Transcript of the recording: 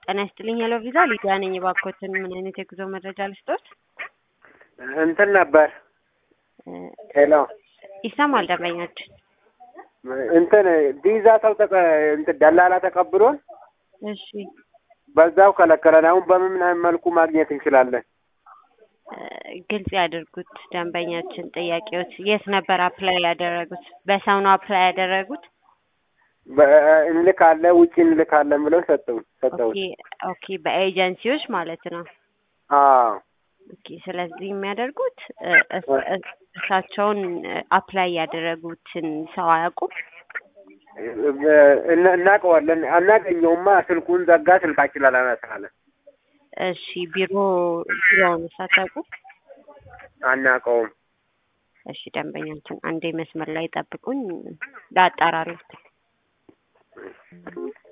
ጤና ይስጥልኝ ሄሎ ቪዛ ሊዲያ ነኝ። እባክዎትን ምን አይነት የጉዞ መረጃ ልስጦት? እንትን ነበር ሄሎ ይሰማል ደንበኞች? እንትን ቪዛ ሰው ተቀ እንትን ደላላ ተቀብሎን እሺ በዛው ከለከለን። አሁን በምን መልኩ ማግኘት እንችላለን? እ ግልጽ ያድርጉት ደንበኛችን። ጥያቄዎች የት ነበር አፕላይ ያደረጉት? በሰው ነው አፕላይ ያደረጉት? በ- እንልካለን ውጭ እንልካለን ብለው ሰጠው ሰጠው። ኦኬ ኦኬ፣ በኤጀንሲዎች ማለት ነው። አዎ ኦኬ፣ ስለዚህ የሚያደርጉት እ እስ- እስ- እሳቸውን አፕላይ ያደረጉትን ሰው አያውቁም? እና- እናውቀዋለን። አናገኘውማ ስልኩን ዘጋ። ስልካችን አላነሳለን። እሺ፣ ቢሮ ቢሮውን ሳታውቁ? አናውቀውም። እሺ፣ ደንበኛችን አንዴ መስመር ላይ ጠብቁኝ፣ ላጣራሉት።